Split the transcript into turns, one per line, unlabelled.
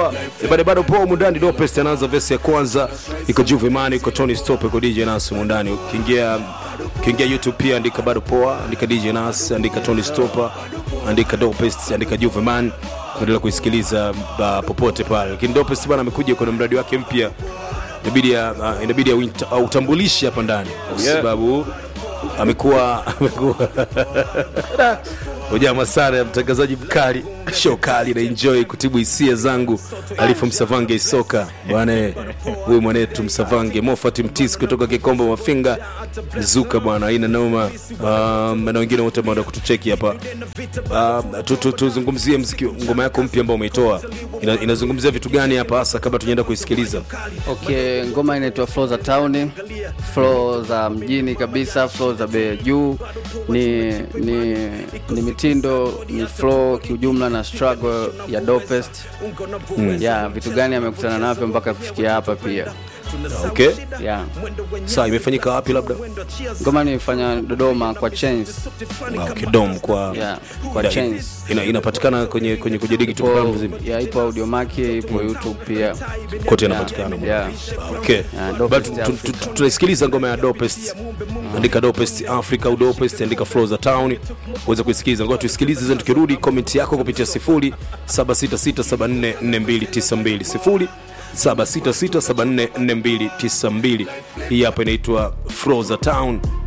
poa bado bado poa mundani Dopest anaanza vesi ya kwanza iko Juve Man iko Tony Stop iko DJ Nas mundani ukiingia ukiingia YouTube pia andika bado poa andika DJ Nas andika Tony Stop andika Dopest andika Juve Man endelea kuisikiliza uh, popote pale lakini Dopest bwana amekuja kwenye mradi wake mpya inabidi uh, inabidi auita- autambulishe hapa ndani kwa
Yeah.
sababu amekuwa amekuwa ujamaa sana ya mtangazaji mkali show kali na enjoy kutibu hisia zangu alifu msavange isoka bwana huyu mwanetu msavange mofati mtis kutoka kikombo mafinga zuka bwana aina noma um, na wengine wote ambao kutucheki hapa um, tu- tu- tuzungumzie mziki ngoma yako mpya ambao umeitoa Ina, inazungumzia vitu gani hapa hasa kabla tunaenda kuisikiliza
okay ngoma inaitwa flow za town flow za mjini kabisa flow za bei ya juu ni, ni, ni mitindo ni flow kiujumla na struggle ya dopest mm. yeah, vitu gani amekutana navyo mpaka kufikia hapa pia
okay
yeah.
saa imefanyika wapi labda
ngoma nimefanya dodoma kwa chains
okay, dom kwa
yeah, kwa
ina-
chains
ina, inapatikana kwenye kwenye kwenye digital
ipo,
platform nzima
yeah, ipo audiomaki ipo youtube pia
kote
yeah,
inapatikana
yeah.
okay
Yeah,
But
Dopest
tu- tu-
Africa.
tu- tunaisikiliza ngoma ya dopest andika dopest africa au dopest andika flow za town uweze kuisikiliza ngoja tuisikilize zeni tukirudi komenti yako kupitia 0766744292 0766744292 hii hapa inaitwa flow za town